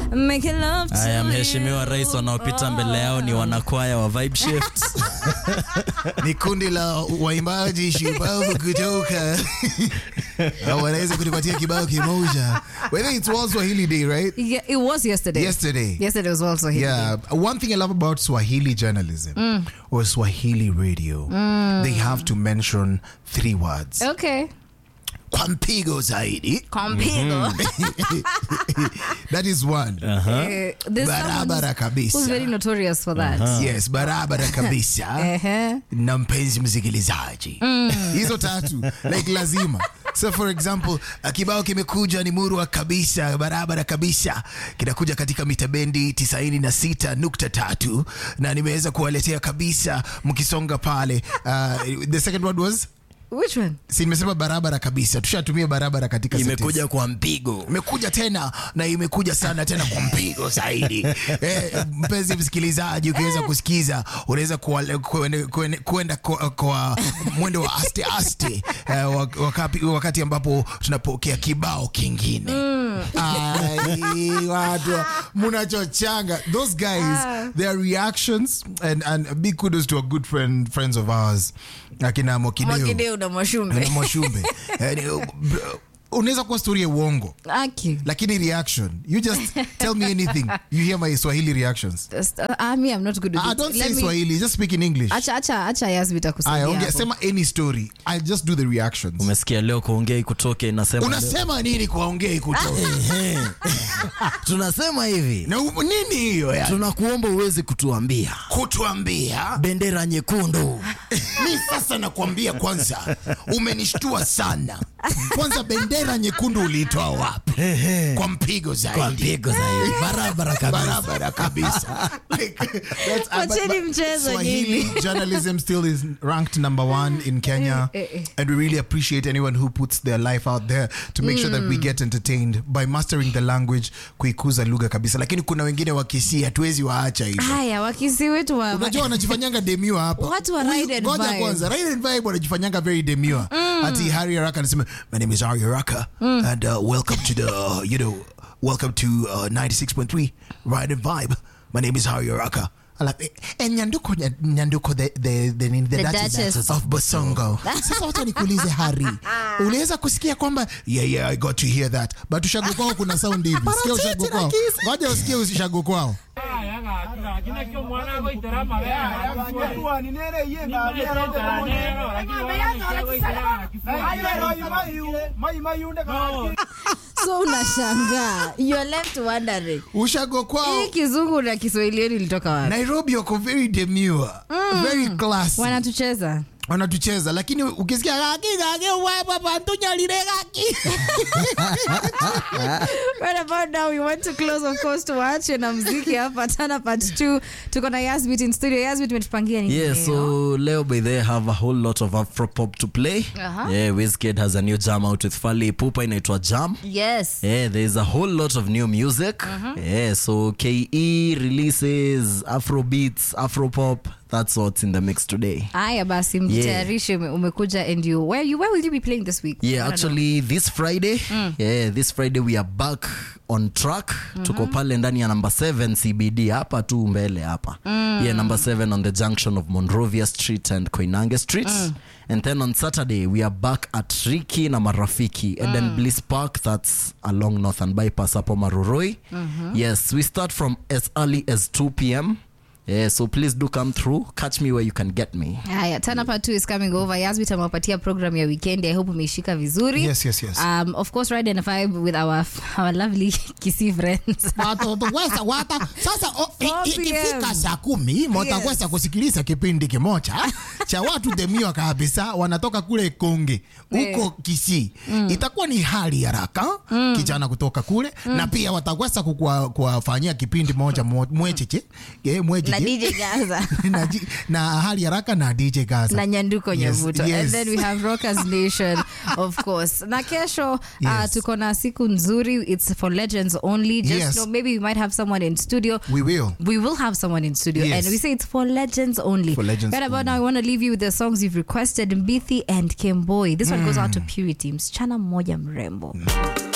Making love to Haya, you. mheshimiwa rais, wanaopita mbele yao ni wanakwaya wa Vibe Shift. ni kundi la waimbaji shupavu kutoka au wanaweza kutupatia kibao kimoja whether it's World Swahili Day right Yeah, it was yesterday. Yesterday. Yesterday was also here. Yeah, one thing I love about Swahili journalism or Swahili radio, they have to mention three words. Okay. Kwa mpigo zaidi. Compigo. That is one. Eh, there's someone Barabara who's kabisa. very notorious for that. Yes, barabara kabisa. Ehe. na mpenzi msikilizaji hizo tatu like lazima so for example uh, kibao kimekuja ni murwa kabisa barabara kabisa kinakuja katika mita bendi 96.3 na nimeweza kuwaletea kabisa mkisonga pale uh, the second word was Which one? si nimesema barabara kabisa tushatumia barabara katika Imekuja kwa mpigo. imekuja tena na imekuja sana tena kwa mpigo zaidi. Eh, mpenzi msikilizaji, ukiweza kusikiza unaweza kuwa- kuende- kuende- kwenda kwa, kwa mwendo wa aste aste eh, wak- wakati, wakati ambapo tunapokea kibao kingine Ai, watu munachochanga those guys their reactions and, and big kudos to a good friend friends of ours akina Mokideo Mwakideu na Mwashumbe. na Mwashumbe Eh, unaweza kuwa story ya uongo Aki. lakini reaction you just tell me anything you hear my swahili reactions Just, uh, ah, me, I'm not good at ah, it. don't Let say me- swahili just speak in english Acha, acha, acha Yasmin aya atakusaidia ongea hapo. sema any story i just do the reactions Umesikia leo kuongea ikutoke inasema unasema nini kwa ongei kutoka Ehe. tunasema hivi na u- nini hiyo ya tunakuomba uweze kutuambia kutuambia bendera nyekundu mi sasa nakwambia kwanza umenishtua sana kwanza bendera nyekundu uliitoa wapi kwa mpigo kwa zaidi mpigo zaidi barabara kabisa barabara kabisa Like, that's- uh, but- Wacheni but mchezo Swahili nyinyi. journalism still is ranked number one in Kenya Eh, eh, eh. and we really appreciate anyone who puts their life out there to make sure that we get entertained by mastering the language kuikuza lugha kabisa lakini kuna wengine wakisi hatuwezi waacha hivyo Haya, wakisi wetu wa unajua wanajifanyanga demure hapa Watu wa Huyu- Ride and ngoja Vibe. kwanza ride and vibe wanajifanyanga very demure ati Harry Araka anasema my name is Harry Araka and uh, welcome to the uh, you know welcome to uh, 96.3 ride and vibe my name is Harry Araka Ala- eh, nyanduko nya- nyanduko the, the, the, the, the, The Duchess Duchess. of Bosongo sasa wacha nikuulize Harry uliweza kusikia kwamba yeah yeah I got to hear that but ushago kwao kuna sound hivi sikia ushago kwao ngoja usikie ushago kwao so unashangaa you're left wondering ushago kwao hii kizungu na kiswahili yenu ilitoka wapi Nairobi wako very demure, very classy. wanatucheza Wanatucheza lakini ukisikia gaki gaki wewe bantu nyalire gaki. right about now we want to close of course tuache na mziki hapa tana part 2 tuko na Yasbit in studio Yasbit umetupangia nini Yeah, leo? so Leo by they have a whole lot of Afropop to play. Uh-huh. Yeah, Wizkid has a new jam out with Fally Ipupa inaitwa Jam. yes Yeah, there's a whole lot of new music. Yeah, so KE releases Afro beats, Afro pop. That's what's in the mix today. haya basi mjitayarishe ume- umekuja and you where you where will you be playing this week Yeah, I don't know. actually this Friday, yeah, this Friday we are back on track. Tuko pale ndani ya number 7 CBD hapa tu mbele hapa. Yeah, number 7 on the junction of Monrovia Street and Koinange Street. And then on Saturday we are back at Riki na Marafiki and then Bliss Park that's along Northern Bypass hapo Maruroi. Yes, we start from as early as 2 p.m. Yeah, so please do come through. Catch me where you can get me. haya tana part 2 is coming over Yasbit amewapatia program ya weekend i hope umeishika vizuri Yes, yes, yes. um, of course ride and vibe with our our lovely Kisii friends Watoto wesa wata sasa o- i- 4 i- ikifika PM. saa kumi mtakwesa kusikiliza kipindi kimoja cha watu demio kabisa wanatoka kule Konge huko Kisii. Itakuwa ni hali ya haraka kijana kutoka kule na pia watakwesa kukua- kuwafanyia kipindi moja mo- mwecheche eh, mwecheche na DJ Gaza na, ji- na hali ya haraka na DJ Gaza na nyanduko Yes, nyavuto and yes. then we have rockers nation of course na kesho uh, Yes. tuko na siku nzuri it's for legends only just Yes. know maybe we might have someone in studio We will. we will have someone in studio Yes. and we say it's for legends only For legends right about only. now i want to leave you with the songs you've requested mbithi and kimboy this one goes out to purity msichana mmoja mrembo